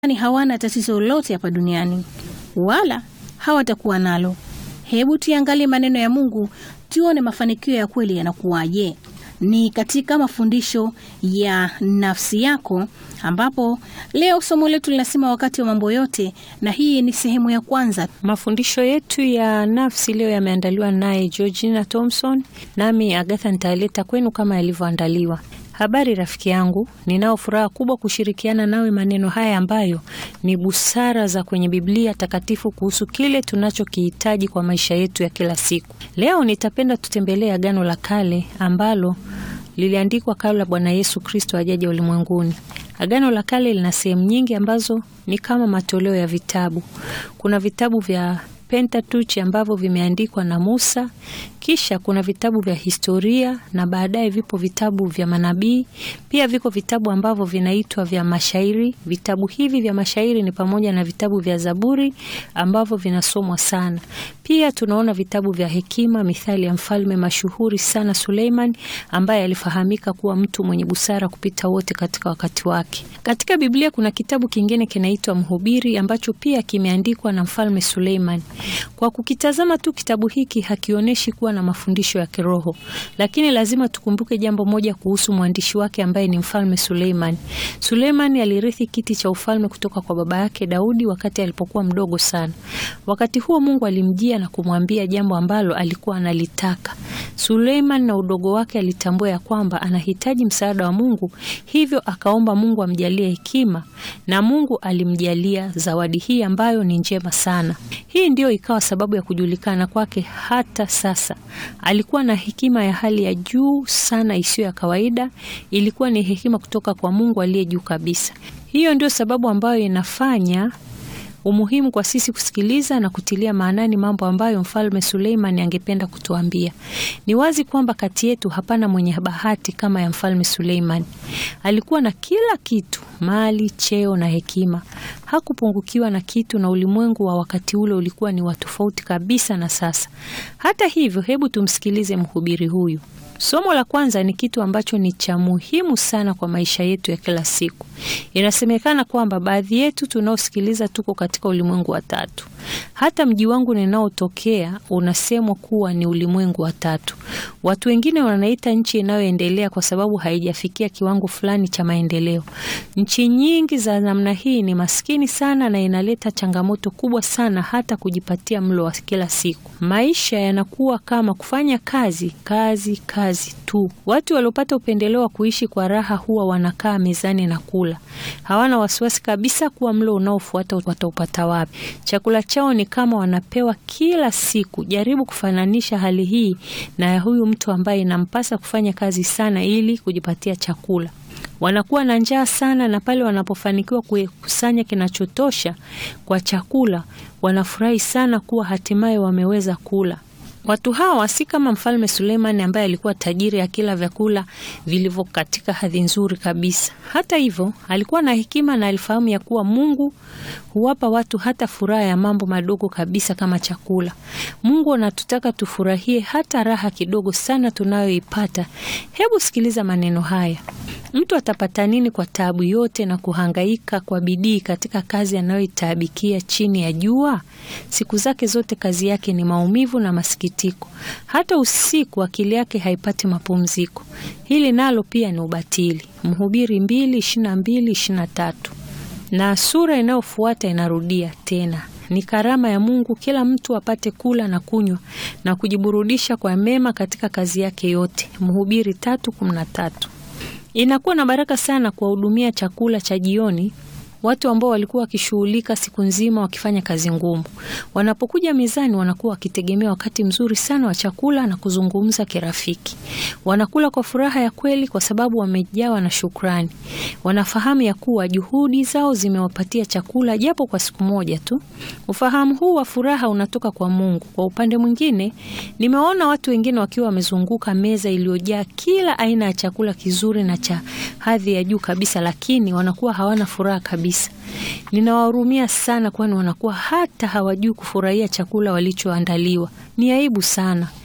ni hawana tatizo lolote hapa duniani wala hawatakuwa nalo. Hebu tuangalie maneno ya Mungu tuone mafanikio ya kweli yanakuwaje. Ni katika mafundisho ya nafsi yako, ambapo leo somo letu linasema wakati wa mambo yote, na hii ni sehemu ya kwanza. Mafundisho yetu ya nafsi leo yameandaliwa naye Georgina Thompson, nami Agatha nitaleta kwenu kama yalivyoandaliwa. Habari rafiki yangu, ninao furaha kubwa kushirikiana nawe maneno haya ambayo ni busara za kwenye Biblia takatifu kuhusu kile tunachokihitaji kwa maisha yetu ya kila siku. Leo nitapenda tutembelee Agano la Kale ambalo liliandikwa kabla Bwana Yesu Kristo ajaje ulimwenguni. Agano la Kale lina sehemu nyingi ambazo ni kama matoleo ya vitabu. Kuna vitabu vya Pentateuch ambavyo vimeandikwa na Musa, kisha kuna vitabu vya historia na baadaye vipo vitabu vya manabii. Pia viko vitabu ambavyo vinaitwa vya mashairi. Vitabu hivi vya mashairi ni pamoja na vitabu vya Zaburi ambavyo vinasomwa sana. Pia tunaona vitabu vya hekima, mithali ya mfalme mashuhuri sana Suleiman, ambaye alifahamika kuwa mtu mwenye busara kupita wote katika wakati wake. Katika Biblia kuna kitabu kingine kinaitwa Mhubiri ambacho pia kimeandikwa na mfalme Suleiman. Kwa kukitazama tu kitabu hiki hakionyeshi kuwa na mafundisho ya kiroho, lakini lazima tukumbuke jambo moja kuhusu mwandishi wake ambaye ni mfalme Suleiman. Suleiman alirithi kiti cha ufalme kutoka kwa baba yake Daudi wakati alipokuwa mdogo sana. Wakati huo Mungu alimjia na kumwambia jambo ambalo alikuwa analitaka. Suleiman na udogo wake alitambua ya kwamba anahitaji msaada wa Mungu, hivyo akaomba Mungu amjalie hekima na Mungu alimjalia zawadi hii ambayo ni njema sana. Hii ndiyo ikawa sababu ya kujulikana kwake hata sasa. Alikuwa na hekima ya hali ya juu sana isiyo ya kawaida. Ilikuwa ni hekima kutoka kwa Mungu aliye juu kabisa. Hiyo ndio sababu ambayo inafanya umuhimu kwa sisi kusikiliza na kutilia maanani mambo ambayo mfalme Suleiman angependa kutuambia. Ni wazi kwamba kati yetu hapana mwenye bahati kama ya mfalme Suleiman. Alikuwa na kila kitu, mali, cheo na hekima. Hakupungukiwa na kitu, na ulimwengu wa wakati ule ulikuwa ni wa tofauti kabisa na sasa. Hata hivyo, hebu tumsikilize mhubiri huyu. Somo la kwanza ni kitu ambacho ni cha muhimu sana kwa maisha yetu ya kila siku. Inasemekana kwamba baadhi yetu tunaosikiliza tuko katika ulimwengu wa tatu. Hata mji wangu ninaotokea unasemwa kuwa ni ulimwengu wa tatu. Watu wengine wanaita nchi inayoendelea kwa sababu haijafikia kiwango fulani cha maendeleo. Nchi nyingi za namna hii ni maskini sana na inaleta changamoto kubwa sana hata kujipatia mlo wa kila siku. Maisha yanakuwa kama kufanya kazi, kazi, kazi tu. Watu waliopata upendeleo wa kuishi kwa raha huwa wanakaa mezani na kula. Hawana wasiwasi kabisa kuwa mlo unaofuata wataupata wapi. Chakula chao ni kama wanapewa kila siku. Jaribu kufananisha hali hii na ya huyu mtu ambaye inampasa kufanya kazi sana ili kujipatia chakula. Wanakuwa na njaa sana, na pale wanapofanikiwa kukusanya kinachotosha kwa chakula, wanafurahi sana kuwa hatimaye wameweza kula. Watu hawa si kama mfalme Suleiman ambaye alikuwa tajiri akila vyakula vilivyo katika hadhi nzuri kabisa. Hata hivyo, alikuwa na hekima na alifahamu ya kuwa Mungu huwapa watu hata furaha ya mambo madogo kabisa kama chakula. Mungu anatutaka tufurahie hata raha kidogo sana tunayoipata. Hebu sikiliza maneno haya. Mtu atapata nini kwa taabu yote na kuhangaika kwa bidii katika kazi anayoitaabikia chini ya jua? Siku zake zote kazi yake ni maumivu na masikitiko. Hata usiku akili yake haipati mapumziko. Hili nalo pia ni ubatili. Mhubiri mbili ishirini na mbili ishirini na tatu. Na sura inayofuata inarudia tena ni karama ya Mungu kila mtu apate kula na kunywa na kujiburudisha kwa mema katika kazi yake yote. Mhubiri tatu kumi na tatu. Inakuwa na baraka sana kuwahudumia chakula cha jioni watu ambao walikuwa wakishughulika siku nzima wakifanya kazi ngumu. Wanapokuja mezani, wanakuwa wakitegemea wakati mzuri sana wa chakula na kuzungumza kirafiki. Wanakula kwa furaha ya kweli, kwa sababu wamejawa na shukrani. Wanafahamu ya kuwa juhudi zao zimewapatia chakula, japo kwa siku moja tu. Ufahamu huu wa furaha unatoka kwa Mungu. Kwa upande mwingine, nimewaona watu wengine wakiwa wamezunguka meza iliyojaa kila aina ya chakula kizuri na cha hadhi ya juu kabisa, lakini wanakuwa hawana furaha kabisa. Ninawahurumia sana, kwani wanakuwa hata hawajui kufurahia chakula walichoandaliwa. Ni aibu sana.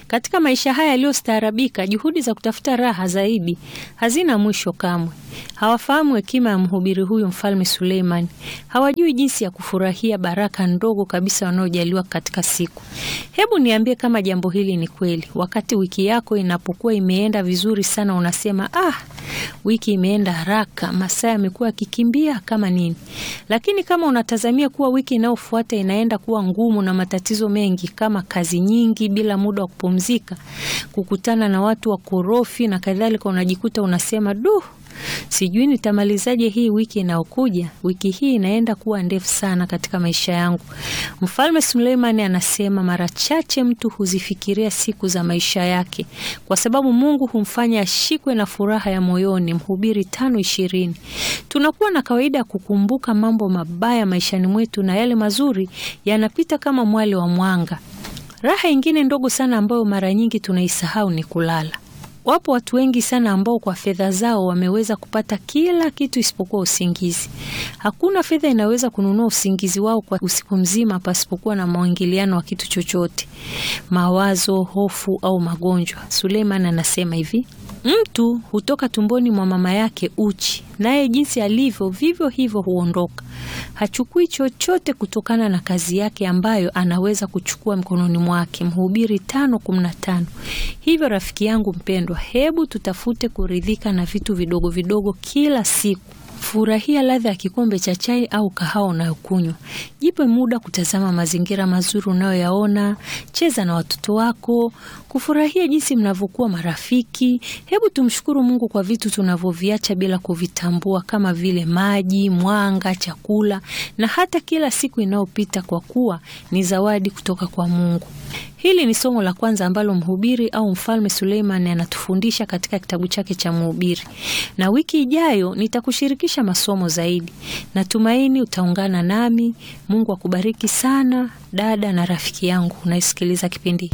Katika maisha haya yaliyostaarabika, juhudi za kutafuta raha zaidi hazina mwisho kamwe. Hawafahamu hekima ya mhubiri huyu Mfalme Suleiman. Hawajui jinsi ya kufurahia baraka ndogo kabisa wanaojaliwa katika siku. Hebu niambie kama jambo hili ni kweli. Wakati wiki yako inapokuwa imeenda vizuri sana, unasema ah, wiki imeenda haraka, masaa yamekuwa yakikimbia kama nini. Lakini kama unatazamia kuwa wiki inayofuata inaenda kuwa ngumu na matatizo mengi kama kazi nyingi bila muda wa kupumzika, kukutana na watu wakorofi na kadhalika, unajikuta unasema duh, sijui nitamalizaje hii wiki inayokuja. Wiki hii inaenda kuwa ndefu sana katika maisha yangu. Mfalme Suleimani anasema mara chache mtu huzifikiria siku za maisha yake, kwa sababu Mungu humfanya ashikwe na furaha ya moyoni. Mhubiri tano ishirini. Tunakuwa na kawaida ya kukumbuka mambo mabaya maishani mwetu na yale mazuri yanapita kama mwale wa mwanga. Raha ingine ndogo sana ambayo mara nyingi tunaisahau ni kulala. Wapo watu wengi sana ambao kwa fedha zao wameweza kupata kila kitu isipokuwa usingizi. Hakuna fedha inaweza kununua usingizi wao kwa usiku mzima pasipokuwa na mwingiliano wa kitu chochote, mawazo, hofu au magonjwa. Suleiman anasema hivi: mtu hutoka tumboni mwa mama yake uchi, naye jinsi alivyo vivyo hivyo huondoka. Hachukui chochote kutokana na kazi yake ambayo anaweza kuchukua mkononi mwake. Mhubiri tano kumi na tano. Hivyo rafiki yangu mpendwa, hebu tutafute kuridhika na vitu vidogo vidogo kila siku. Furahia ladha ya kikombe cha chai au kahawa unayokunywa. Jipe muda kutazama mazingira mazuri unayoyaona. Cheza na watoto wako, kufurahia jinsi mnavyokuwa marafiki. Hebu tumshukuru Mungu kwa vitu tunavyoviacha bila kuvitambua, kama vile maji, mwanga, chakula na hata kila siku inayopita, kwa kuwa ni zawadi kutoka kwa Mungu. Hili ni somo la kwanza ambalo mhubiri au mfalme Suleiman anatufundisha katika kitabu chake cha Mhubiri, na wiki ijayo nitakushirikisha masomo zaidi. Natumaini utaungana nami. Mungu akubariki sana dada na rafiki yangu unaisikiliza kipindi